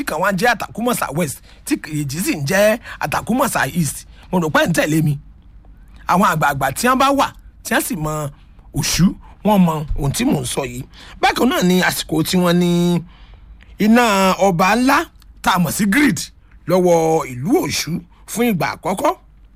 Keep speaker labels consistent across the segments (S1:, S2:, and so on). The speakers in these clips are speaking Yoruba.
S1: kan wá jẹ́ àtàkùmọ̀sà west tí kejì sì ń jẹ́ àtàkùmọ̀sà east mo rò pé ń tẹ̀lé mi àwọn àgbààgbà tí wọ́n bá wà tí wọ́n sì mọ òṣù wọ́n mọ ohun tí mò ń sọ yìí bákan náà ni àsìkò tí wọ́n ní iná ọba ńlá tá a mọ̀ sí grid lọ́wọ́ ìlú òṣù fún ìgbà àkọ́kọ́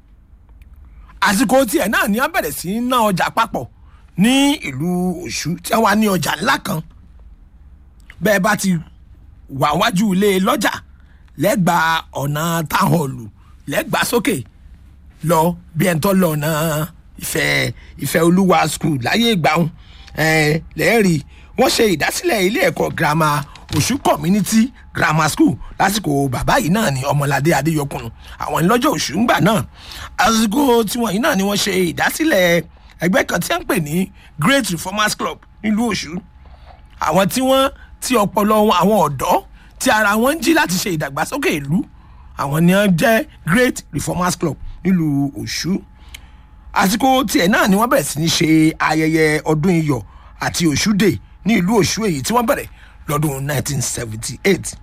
S1: àsìkò tiẹ̀ náà ni wọ́n bẹ̀rẹ̀ sí í ná ọjà papọ̀ ní ìlú òṣù tí wọ́n wá ní ọjà ńlá kan bẹ́ẹ̀ bá ti wà wájú ilé lọ́jà lẹ́gbàá ọ̀nà táhọ̀lù lẹ́gbàá sókè lọ bí ẹni tó lọ ọ̀nà ìfẹ́ ìfẹ́ olúwa school láyé ìgbàhùn lẹ́ẹ̀rí wọ́n ṣe ìdásílẹ̀ ilé ẹ̀kọ́ girama òṣù community grammar school lásìkò bàbá yìí náà ni ọmọládé adéyọkùn àwọn ìlọ́jọ́ òṣù ńgbà náà àsìkò tiwọn yìí náà ni wọ́n ṣe ìdásílẹ̀ ẹgbẹ́ kan tí wọ́n ń pè ní great reformers club nílùú òṣù àwọn tí wọ́n tí ọpọlọ wọn àwọn ọ̀dọ́ tí ara wọn ń jí láti ṣe ìdàgbàsókè ìlú àwọn ni wọ́n jẹ́ great reformers club nílùú òṣù àsìkò tiẹ̀ náà ni wọ́n bẹ̀rẹ̀ sí ní ṣe ayẹyẹ ọdún iyọ̀ àti òṣù dè ní ìlú òṣù èyí tí wọ́n bẹ̀rẹ̀ lọ́dún 1978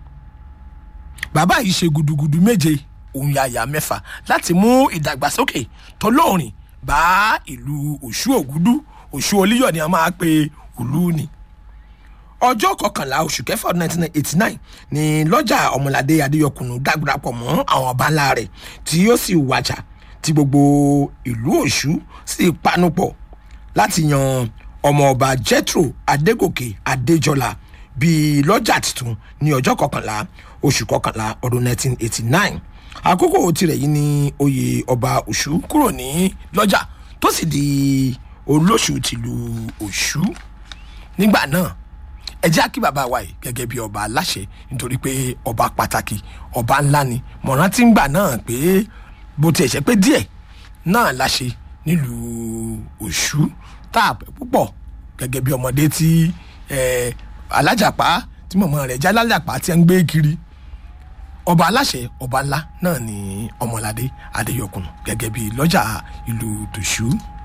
S1: bàbá yìí ṣe gudugudu méje òun yàyà mẹ́fà láti mú ìdàgbàsókè tọlọ́rìn bá ìlú òṣù ògúdú òṣù olíyọ̀ ni a máa pe òlú ni ọjọ́ kọkànlá oṣù kẹfà ọdún 1989 ni lọ́jà ọmọládé adéyọkùnú dágbàpọ̀ mọ́ àwọn ọba ńlá rẹ̀ tí ó sì wájà tí gbogbo ìlú òṣù sì panupọ̀ láti yan ọmọọba jethro adégòkè adéjọlá bíi lọ́jà tuntun ní ọjọ́ kọkànlá oṣù kọkànlá ọdún 1989 àkókò tirẹ̀ yìí ni oyè ọba òṣù kúrò ní lọ́jà tó sì di olóṣù tìlú òṣù nígbà náà ẹ jẹ́ kí bàbá wa yìí gẹ́gẹ́ bí ọba aláṣẹ nítorí pé ọba pàtàkì ọba ńlá ni mọ̀ràn tí ń gbà náà pé bó tiẹ̀ ṣe pé díẹ̀ náà láṣẹ nílùú òṣù tá a pẹ́ púpọ̀ gẹ́gẹ́ bí ọmọdé tí alájàpá tí mọ̀mọ́ rẹ̀ já lájàpá tí ń gbé kiri ọba aláṣẹ ọba ńlá náà ni ọmọládé adéyọkùn gẹ́gẹ́ bí lọ́jà ìlú tòṣù.